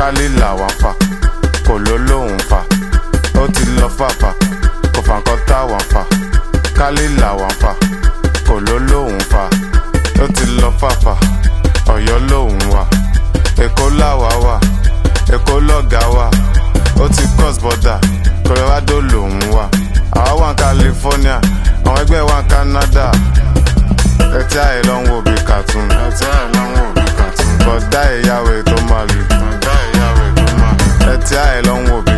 kálí làwọn fà kò ló lóhùn fà ó ti lọ fàfà kò fà nǹkan táwọn fà kálí làwọn fà kò ló lóhùn fà ó ti lọ fàfà ọ̀yọ́ lóhùn wà èkó làwà wà èkó lọ́gà wà ó ti cross border colorado lòún wà àwa wà ní california àwọn ẹgbẹ́ wà ní canada ẹtí àyè ló ń wo bí cartoon ẹtí àyè ló ń wo bí cartoon bọ̀dá ìyàwó tó máa lù bọ̀dá ìyàwó tó máa lù ẹtí àyè ló ń wo bí